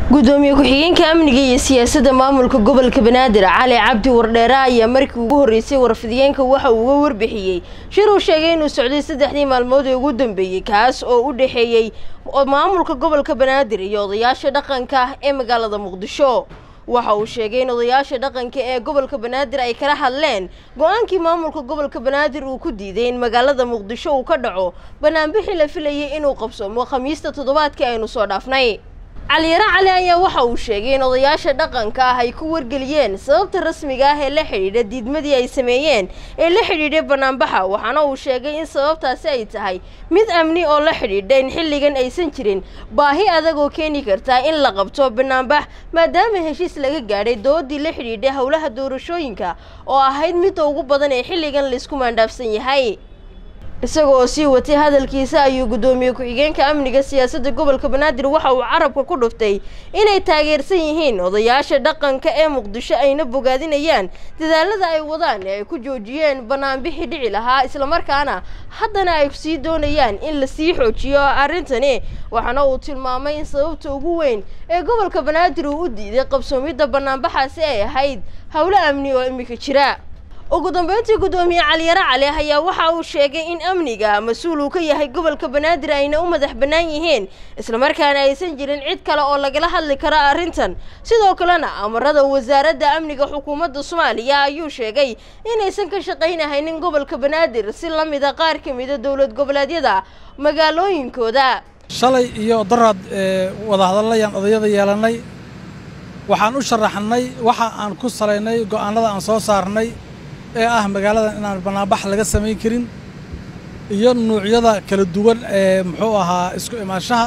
gudoomiye ku-xigeenka amniga iyo siyaasadda maamulka gobolka banaadir cali cabdi wardheere ayaa markii ugu horreysay warfidiyeenka waxa uu uga warbixiyey shir uu sheegay inuu socday saddexdii maalmood ee ugu dambeeyey kaas oo u dhexeeyey maamulka gobolka banaadir iyo odayaasha dhaqanka ee magaalada muqdisho waxa uu sheegay in odayaasha dhaqanka ee gobolka banaadir ay kala hadleen go-aankii maamulka gobolka banaadir uu ku diiday in magaalada muqdisho uu ka dhaco banaanbixii la filayay inuu qabsoomo khamiista toddobaadkii aynu soo dhaafnay caliyaro cali ayaa waxa uu sheegay in odayaasha dhaqanka ah ay ku wargeliyeen sababta rasmiga ah ee la xidhiidha diidmadii ay sameeyeen ee la xidhiidhay banaanbaxa waxaana uu sheegay in sababtaasi ay tahay mid amni oo la xidhiidha in xilligan aysan jirin baahi adag oo keeni karta in la qabto banaanbax maadaama heshiis laga gaadhay doodii la xidhiidhay howlaha doorashooyinka oo ahayd midda ugu badan ee xilligan laysku maandhaafsan yahay isaga oo sii watay hadalkiisa ayuu guddoomiye ku-xigeenka amniga siyaasadda gobolka banaadir waxa uu carabka ku dhuftay inay taageersan yihiin odayaasha dhaqanka ee muqdisho ayna bogaadinayaan dadaalada ay wadaan ee ay ku joojiyeen banaanbixii dhici lahaa islamarkaana haddana ay sii doonayaan in la sii xoojiyo arrintani waxaana uu tilmaamay in sababta ugu weyn ee gobolka banaadir uu u diiday qabsoomidda banaanbaxaasi ay ahayd howlo amni oo imika jira ugu dambeyntii guddoomiye caliyaro cali ayaa waxa uu sheegay in amniga mas-uul uu ka yahay gobolka banaadir ayna u madax bannaan yihiin islamarkaana aysan jirin cid kale oo lagala hadli karo arrintan sidoo kalena amarada wasaaradda amniga xukuumadda soomaaliya ayuu sheegay inaysan ka shaqaynahaynin gobolka banaadir si la mida qaar ka mida dowlad goboleedyada magaalooyinkooda shalay iyo daraad wadahadalayaan odayada yeelannay waxaan u sharaxnay waxa aan ku salaynay go'aanada aan soo saarnay ee ah magaaladan inaan banaanbax laga samayn karin iyo nuucyada kala duwan ee muxuu ahaa isku imaanshaha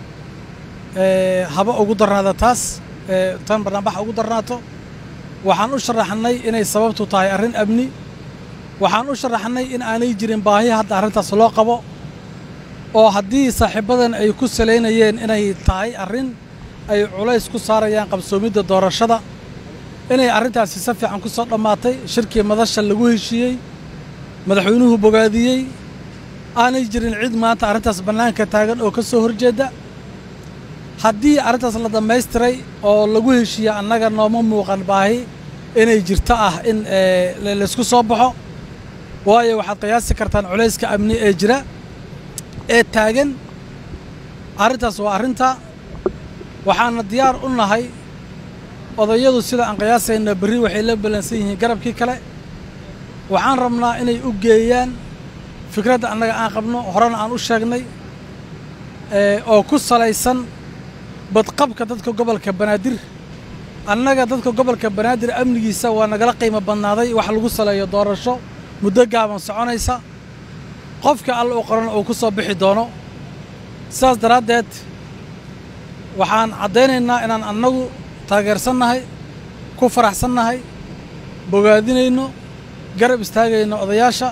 haba ugu darnaada taas tan banaanbax ugu darnaato waxaan u sharaxnay inay sababtu tahay arrin amni waxaan u sharaxnay in aanay jirin baahi hadda arrintaas loo qabo oo haddii saaxiibadan ay ku salaynayeen inay tahay arrin ay culays ku saarayaan qabsoomidda doorashada inay arrintaasi si fiican ku soo dhammaatay shirkii madasha lagu heshiiyey madaxweynuhu bogaadiyey aanay jirin cid maanta arrintaas bannaanka taagan oo ka soo horjeedda haddii arrintaas la dhammaystiray oo lagu heshiiya annaga nooma muuqan baahi inay jirto ah in laysku soo baxo waayo waxaad qiyaasi kartaan culayska amni ee jira ee taagan arrintaas waa arrinta waxaana diyaar u nahay odayadu sida aan qiyaasayna berri waxay la ballansan yihiin garabkii kale waxaan rabnaa inay u geeyaan fikradda annaga aan qabno horena aan u sheegnay oo ku salaysan badqabka dadka gobolka banaadir annaga dadka gobolka banaadir amnigiisa waa nagala qiimo badnaaday wax lagu saleeyo doorasho muddo gaaban soconaysa qofka alla u qoran uu ku soo bixi doono sidaas daraaddeed waxaan caddaynaynaa inaan annagu taageersannahay ku faraxsannahay bogaadinayno garab istaagayno odayaasha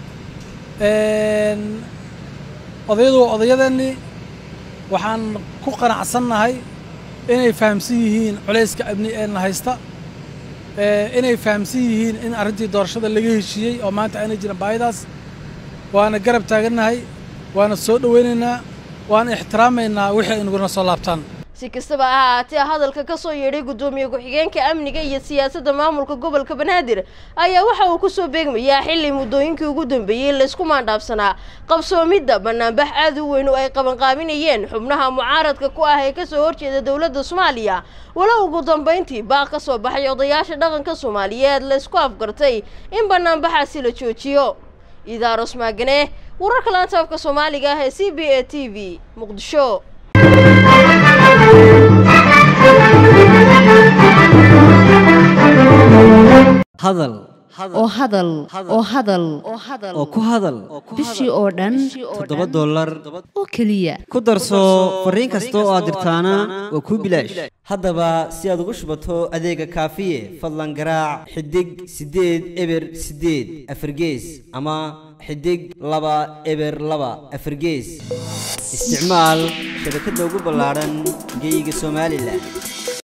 odayadu waa odayadeennii waxaan ku qanacsannahay inay fahamsan yihiin culayska amni ee na haysta inay fahamsan yihiin in arrintii doorashada laga heshiiyey oo maanta aanay jirin baahidaas waana garab taagannahay waana soo dhowaynaynaa waana ixtiraamaynaa wixii ay naguna soo laabtaan si kastaba ha ahaatee hadalka ka soo yeedhay guddoomiye ku-xigeenka amniga iyo siyaasadda maamulka gobolka banaadir ayaa waxa uu ku soo beegmayaa xilli muddooyinkii ugu dambeeyey laysku maandhaafsanaa qabsoomidda banaanbax aad u weyn oo ay qabanqaabinayeen xubnaha mucaaradka ku ah ee kasoo horjeeda dowladda soomaaliya walow ugu dambayntii baaq ka soo baxay odayaasha dhaqanka soomaaliyeed laysku afgartay in banaanbaxaasi la joojiyo idaaros maagane wararka laantaafka soomaaliga ah ee c b a t v muqdisho hadal oo hadal oo hadal oo ku hadal bishii oo dhan toddoba dollar oo keliya ku darso fariin kasta oo aad dirtaana waa kuu bilaash haddaba si aad ugu shubato adeega kaafiye fadlan garaac xidig siddeed eber siddeed afargees ama xidig laba eber laba afargees isticmaal shabakadda ugu ballaadhan geyga somalilan